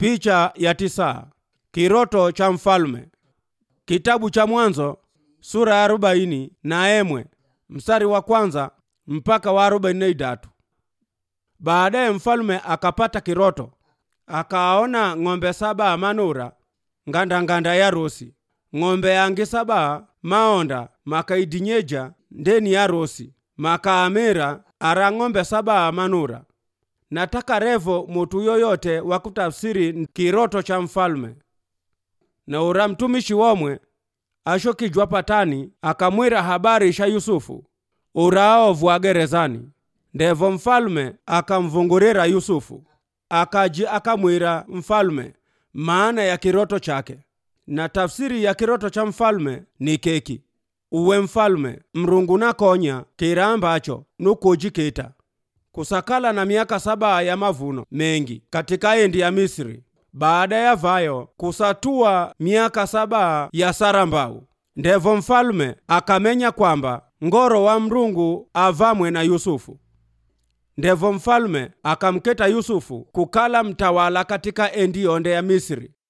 Picha ya tisa. Kiroto cha mfalme. Kitabu cha Mwanzo sura ya arobaini na emwe mstari wa kwanza mpaka wa arobaini na idatu. Baadaye mfalme akapata kiroto, akaona ng'ombe saba manura ngandanganda ya rosi, ng'ombe yangi saba maonda makaidinyeja ndeni ya rosi, makaamera ara ng'ombe saba manura. Nataka revo mutu yoyote wa kutafsiri kiroto cha mfalme na ura mtumishi womwe ashokijwa patani akamwira habari sha Yusufu uraovwa gerezani. Ndevo mfalme akamvungurira Yusufu akaji akamwira mfalme maana ya kiroto chake, na tafsiri ya kiroto cha mfalme ni keki. Uwe mfalme mrungu nakonya kira ambacho nukujikita kusakala na miaka saba ya mavuno mengi katika endi ya Misri baada ya vayo kusatua miaka saba ya sarambau. Ndevo mfalme akamenya kwamba ngoro wa mrungu avamwe na Yusufu. Ndevo mfalme akamketa Yusufu kukala mtawala katika endi yonde ya Misri